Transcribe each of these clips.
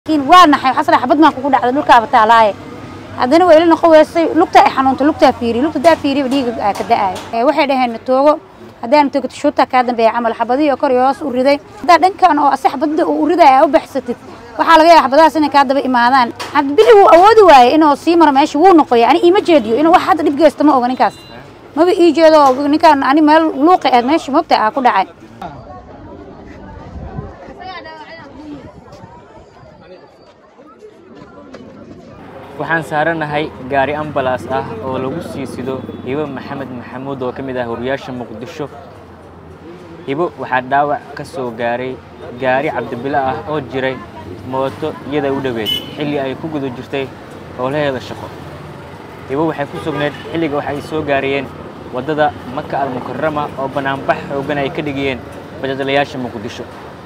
laakiin waa naxay xasra xabad maan kugu dhacday dhulkaaba taalaaye haddana waa ila noqon weysay lugta ay xanuunta lugtaa fiiriy lugta daa fiiriya dhiiga aa ka da'aayo waxay dhaheen toogo haddaan toogto shuuta kaa dambeeya camal xabadihii oo kor iyo hoos u riday haddaa dhankan oo ase xabadda uu ridaya aa u baxsatid waxaa laga yaaba xabadahaas inay kaa daba imaadaan cabdibili wuu awoodi waaye inuu sii maro meesha wuu noqoya ani iima jeediyo inuu wax hadda dhib geysta ma oga ninkaas maba ii jeedo ninkaan ani meel luuqi aad meesha moogta aa ku dhacay waxaan saaranahay gaari ambalaas ah oo lagu sii sido hibo maxamed maxamuud oo ka mid ah horiyaasha muqdisho hibo waxaa dhaawac ka soo gaaray gaari cabdibilo ah oo jiray mooto iyada u dhoweed xilli ay ku guda jirtay howlaheeda shaqo hibo waxay ku sugnayd xilliga waxa ay soo gaarayeen waddada maka almukarama oo bannaanbax xooggan ay ka dhigayeen bajaajlayaasha muqdisho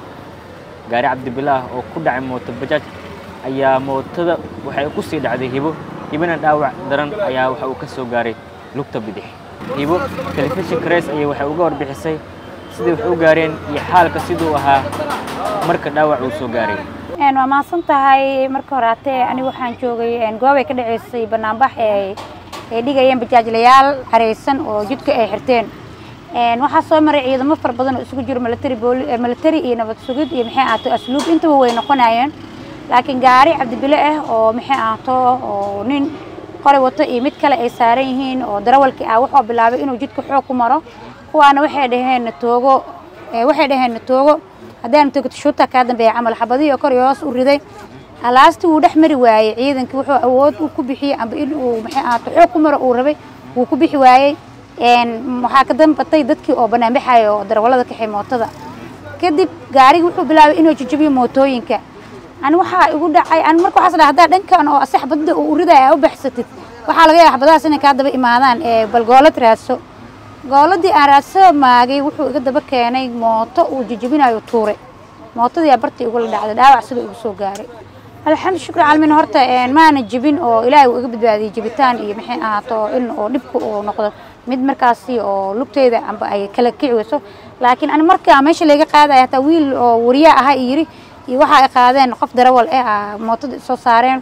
gaari cabdibilo ah oo ku dhacay mooto bajaaj ayaa mootada waxay ku sii dhacday hibo hibona dhaawac daran ayaa waxa uu ka soo gaaray lugta bidix hibo telefishinka reys ayay waxay uga warbixisay siday wax u gaareen iyo xaalka siduu ahaa marka dhaawac uu soo gaaray waa mahadsan tahay marka horaatee anigu waxaan joogay goobay ka dhaceysay banaanbax ee ay dhigayeen bajaajlayaal careysan oo jidka ay xirteen waxaa soo maray ciidamo fara badan oo isugu jiro military military iyo nabad sugid iyo maxay ahaato asluub intaba way noqonayeen laakiin gaari cabdibile ah oo maxay ahaato oo nin qoray wato iyo mid kale ay saaran yihiin oo darawalkii ah wuxuu bilaabay inuu jidka xoog ku maro kuwaana waxay dhaheen toogo waxay dhaheen toogo haddaan toogto shuuta kaa dambeeya camal xabadihii oo kor iyo hoos u riday alaastii wuu dhex mari waayey ciidankii wuxuu awood uu ku bixiyey amba in uu maxay ahaato xoog ku maro uu rabay wuu ku bixi waayey waxaa ka dambatay dadkii oo banaanbaxaya oo darawallada kaxay mootada kadib gaarigii wuxuu bilaabay inuu jajabiyo mootooyinka ani waxaa igu dhacay ani marka waxaas dhahay haddaa dhankan oo ase xabadda uu ridaya aa u baxsatid waxaa laga yaaba xabadahaas inay kaa daba imaadaan ee bal goolad raadso gooladii aan raadsada maagay wuxuu iga daba keenay mooto uu jajabinayo tuure mootadii aa bartii igula dhacday dhaawac sida igu soo gaaray alxamdu shukri caalamiin horta maana jebin oo ilaahay uu iga badbaadiyey jebitaan iyo maxay ahaato in oo dhibka uu noqdo mid markaasi oo lugteeda amba ay kala kici weyso laakiin ani markaa meesha layga qaadaya hataa wiil oo wariya aha yiri iyo waxa ay qaadeen qof darawal eh mootada soo saareen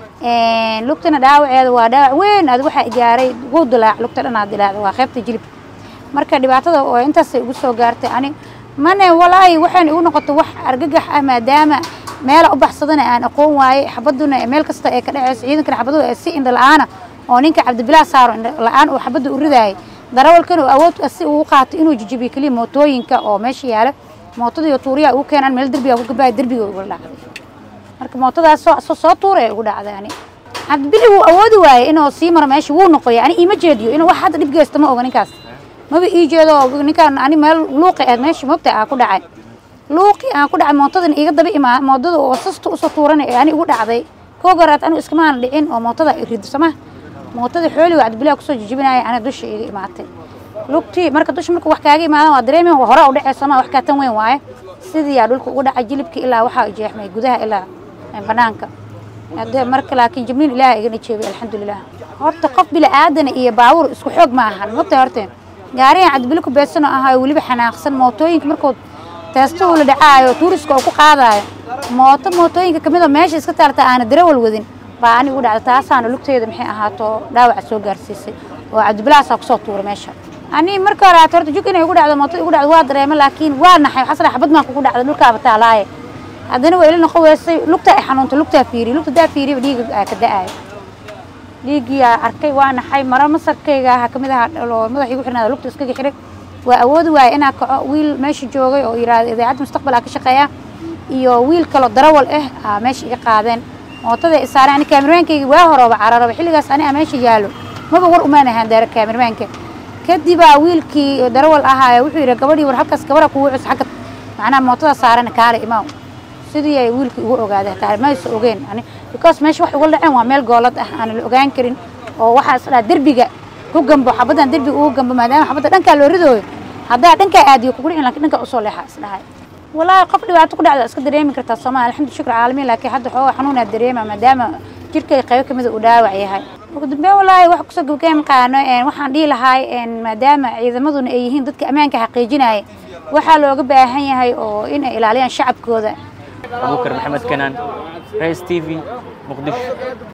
lugtana dhaawaceeda waa dhaawac weyn ad waxaa gaaray wuu dilaac lugta dhanaa dilaacda waa qaybta jilibka marka dhibaatada oo intaasay igu soo gaartay ani mane walaahi waxaan igu noqotay wax argagax ah maadaama meela u baxsadana aan aqoon waaye xabaduna meel kasta ee ka dhaceyso ciidankana xabadu ee si indha la-aana oo ninka cabdibilaa saaro indha la-aan uu xabadda u ridaayay darawalkana uu awood si uu qaato inuu jijibiyo keliya mootooyinka oo meesha yaala mootada iyo tuuriyaa ugu keenaan meel derbiga ku gabaaya derbiga igula dhacday marka mootadaas soo soo tuura ee igu dhacday ani cabdibili wuu awoodi waaye inuu sii maro meesha wuu noqoya ani iima jeediyo inuu wax hadda dhib geysta ma oga ninkaas maba ii jeedo ninkaan ani meel luuqi aad meesha moogta aa ku dhacay luuqi aan ku dhacay mootadan iga daba imaa moodada oo sasta usoo tuurana ee ani igu dhacday koo goraad anigu iskamaana dhicin oo mootada rido sama mootada xooliga cabdibilaha kusoo jijibinaya ani dusha iga imaatay lugtii marka dusha marka wax kaaga imaadan waa dareemi hore u dhacay sama wax kaa tan weyn waaye sidii yaa dhulka ugu dhacay jilibka ilaa waxaa jeexmay gudaha ilaa banaanka marka laakiin jibniin ilaaha igana jeebay alxamdulilah horta qof bila aadana iyo baabuur isku xoog ma ahan mogta horte gaarigan cabdibili ku beedsano ahaayo weliba xanaaqsan mootooyinka markood teesta uu la dhacaayo tuuriska oo ku qaadaayo mooto mootooyinka kamid oo meesha iska taalta aana darawal wadin baa ani ugu dhacda taasaana lugteeda maxay ahaato dhaawaca soo gaarsiisay oo cabdibilahaasaa kusoo tuuray meesha ani marka hore horta jug inay igu dhacdo mootada igu dhacdo waa dareema laakiin waa naxay xasra xabad maan kugu dhacday dhulkaaba taalaaye haddana waa ila noqon weysay lugta ay xanuunta lugtaa fiiriy lugta daa fiiriya dhiiga aa ka da'aayo dhiiggii aa arkay waa naxay maro masarkayga aha kamid aha oo madaxa igu xirnaada lugta iskaga xiray waa awoodi waaye inaa kaco wiil meesha joogay oo yidhaahda idaacadda mustaqbal aa ka shaqeeya iyo wiil kaloo darawal ah aa meesha iga qaadeen mootada i saareen ani kaamirmaankayga waa horooba cararaba xilligaas ani aa meesha yaalo maba war umaan ahaan daara kaamirmaanka kadibaa wiilkii darawal ahaa wuxuu yidhi gabadhii war halkaas gabadha kugu cus xagga macnaha mootada saaran kaale imaaw sidii ay wiilkii ugu ogaaday hataa maysa ogeen ani because meesha wax uga dhaceen waa meel goolad ah aan la ogaan karin oo waxaa is dhaha derbiga ku gambo xabaddan derbiga ugu gambo maadaama xabadda dhankaa loo ridooyo haddaa dhankaa aadiyo kugu dhicin lakin dhankaa usoo leexa is dhahay walaahi qof dhibaato ku dhacda iska dareemi kartaa soomaali alxamdu shukr caalamiin laakiin hadda xoogaa xanuunaa dareema maadaama jirkay qaybo kamida uu dhaawac yahay ugu dambeyn walaahi wax kusoo gabagayn qaano waxaan dhihi lahaay maadaama ciidamaduna ay yihiin dadka ammaanka xaqiijinaya waxaa looga baahan yahay oo in ay ilaaliyaan shacabkooda abuukar maxamed kanaan rais t v muqdisho